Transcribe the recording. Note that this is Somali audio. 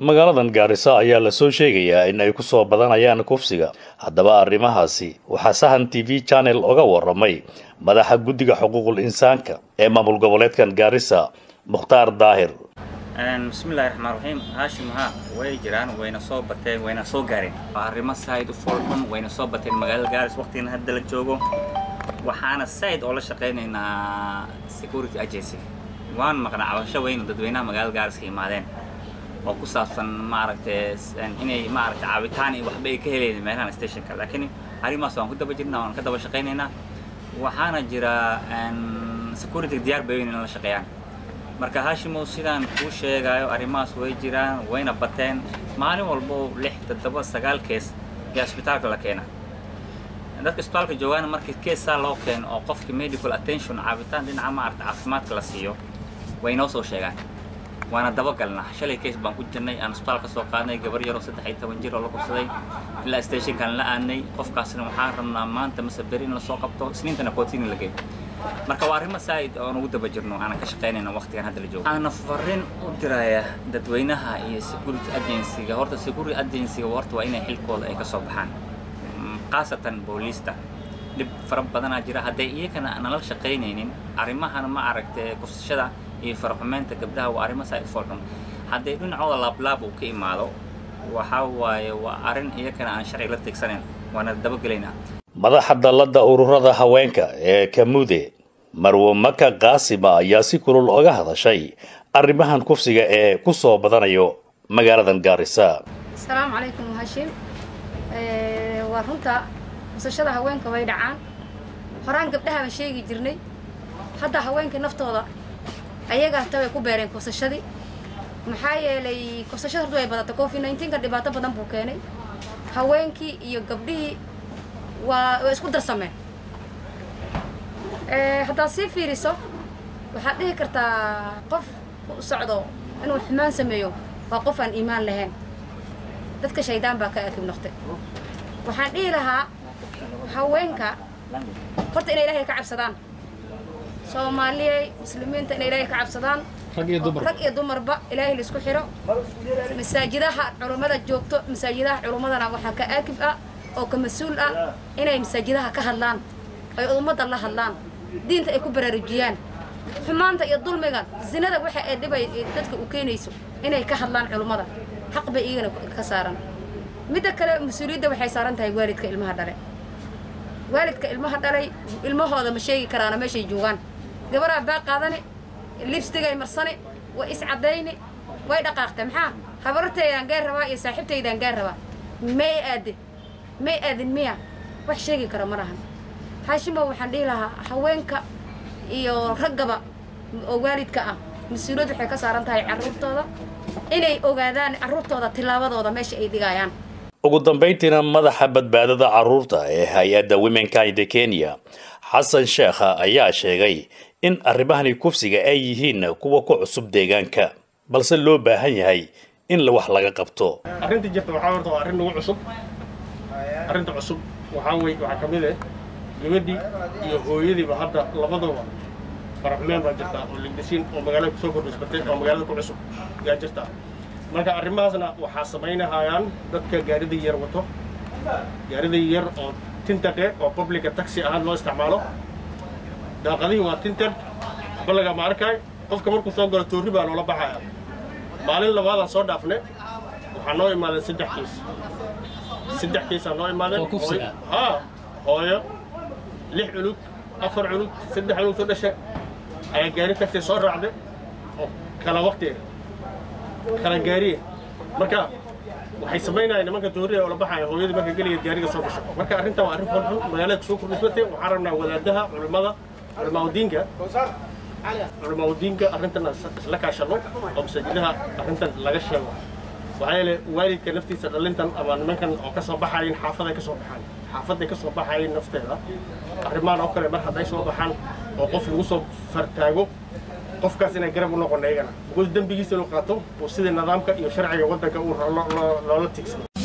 magaaladan gaarisa ayaa lasoo sheegayaa in ay ku soo badanayaan kufsiga haddaba arrimahaasi waxaa sahan t v channel oga waramay madaxa guddiga xuquuqul insaanka ee maamul goboleedkan gaarisa mukhtaar daahir bismillahi raxmaan raxiim haashim haa way jiraan wayna soo bateen wayna soo gaareen waa arrimo saaid u foolxun wayna soo bateen magaalada gaaris waqtigan hadda la joogo waxaana saaid oo la shaqaynaynaa security agency waan maqnaa cabasho weyn dadweynaha magaalada gaaris ka imaadeen oo ku saabsan maaragtay inay maaragtay caabitaan iyo waxba ay ka helayeen meelahan stationka laakiin arrimahaas waan ku daba jirnaa waan ka daba shaqaynaynaa waxaana jira security diyaar bay weyn in la shaqeeyaan marka haashimow sidaan kuu sheegayo arrimahaas way jiraan wayna bateen maalin walbo lix toddoba sagaal kees ee isbitaalka la keena dadka isbitaalka joogaana markii keessaa loo keeno oo qofka medical attention caabitaan dhinaca maaragta caafimaadka la siiyo way noo soo sheegaan waana dabagalnaa shalay kees baan ku jirnay aan isbitaal ka soo qaadnay gabar yaroo saddex iyo toban jir oo la kubsaday ilaa stationkan la aadnay qofkaasna waxaan rabnaa maanta mase beri in lasoo qabto isniintana kootini la geeyo marka waa arrimo saa'id oon ugu daba jirno aanan ka shaqaynayna waqtigan hadda la joogo waxaana fariin u diraya dadweynaha iyo security agency-ga horta security agency-ga horta waa inay xilkooda ay ka soo baxaan khaasatan booliista dhib fara badanaa jira hadday iyagana nala shaqaynaynin arrimahana ma aragtay kufsashada iyo faraxumeynta gabdhaha waa arrimo saa'id foolxun hadday dhinacooda laablaab uu ka imaado waxaa waaye waa arrin iyagana aan sharci la tigsanayn waana dabagelaynaa madaxa dallada ururada haweenka ee kamude marwo maka kaasima ayaa si kulul oga hadashay arrimahan kufsiga ee ku soo badanayo magaaladan gaarisa asalaamu calaykum hashim waa runta kusashada haweenka way dhacaan horaan gabdhahabaan sheegi jirnay hadda haweenkii naftooda ayaga hata way ku beereen kusashadii maxaa yeelay kusashada horta way badatay covid nineteenka dhibaato badan buu keenay haweenkii iyo gabdhihii waa way isku darsameen haddaad sii fiiriso waxaad dhihi kartaa qof u socdo inuu xumaan sameeyo waa qof aan iimaan lahayn dadka shaydaan baa ka akib noqtay waxaan dhihi lahaa haweenka horta inay ilaahay ka cabsadaan soomaaliyey muslimiinta inay ilaahay ka cabsadaan rag iyo dumarba ilaahay laisku xiro masaajidaha culummada joogto masaajidaha culummadana waxaa ka aakib ah oo ka mas-uul ah inay masaajidaha ka hadlaan ay ummadda la hadlaan diinta ay ku baraarujiyaan xumaanta iyo dulmigan zinada waxa ay dhibay dadka u keenayso inay ka hadlaan culummada xaq bay iyagana ka saaran midda kale mas-uuliyadda waxay saaran tahay waalidka ilmaha dhale waalidka ilmaha dhalay ilmahooda ma sheegi karaana meeshay joogaan gabaraa baa qaadani libstigay marsani way iscaddayni way dhaqaaqtay maxaa habartaydaan gaar rabaa iyo saaxiibtaydaan gaar rabaa may aadin may aadin miya wax sheegi kara ma lahan haashimo waxaan dhihi lahaa haweenka iyo raggaba oo waalidka ah mas-uuliyad waxay ka saaran tahay carruurtooda inay ogaadaan carruurtooda tillaabadooda meesha ay dhigayaan ugu dambayntiina madaxa badbaadada carruurta ee hay-adda womenkind kenya xasan sheekha ayaa sheegay in arrimahani kufsiga ay yihiin kuwa ku cusub deegaanka balse loo baahan yahay in wax laga qabto arrinta jirta waxaa horta waa arrin nagu cusub arrinta cusub waxaa wey waxaa ka mid ah gabadhii iyo hooyadiiba hadda labadaba faraxmeen baa jirtaa oo ligdasiin oo magaalada kusoo kordhisbatay oo magaalada ku cusub yaa jirtaa marka arrimahaasna waxaa samaynahayaan dadka gaarida yar wato gaarida yar oo tintaqe oo publica taxi ahaan loo isticmaalo daaqadihii waa tinted waxba lagama arkay qofka markuu soo galo toorri baa loola baxaya maalin labaadaan soo dhaafne waxaa noo imaadeen saddex kiis saddex kiisaa noo imaadeen haa hooyo lix culug afar culug saddex culug soo dhasha ayaa gaari tagtay soo raacday oo kala waqti kala gaariye marka waxay samaynayaan nimanka tooriya oo la baxaya hooyadii marka geligeed gaariga soo gasho marka arrintan waa arrin xunxun magaalada kusoo kordhisbatay waxaan rabnaa wadaadaha culimmada culimaaudiinka culimaaudiinka arrintan isla kaashano oo masaajidaha arrintan laga sheego waxaa yeele waalidka naftiisa dhalintan ama nimankan oo ka soo baxayin xaafaday ka soo baxaan xaafaday ka soo baxayin nafteeda arrimahan oo kale mar hadday soo baxaan oo qof lagu soo fartaago qofkaas inay garab u noqon iyagana because dembigiisa inuu qaato oo sida nidaamka iyo sharciga waddanka uu loola tigsado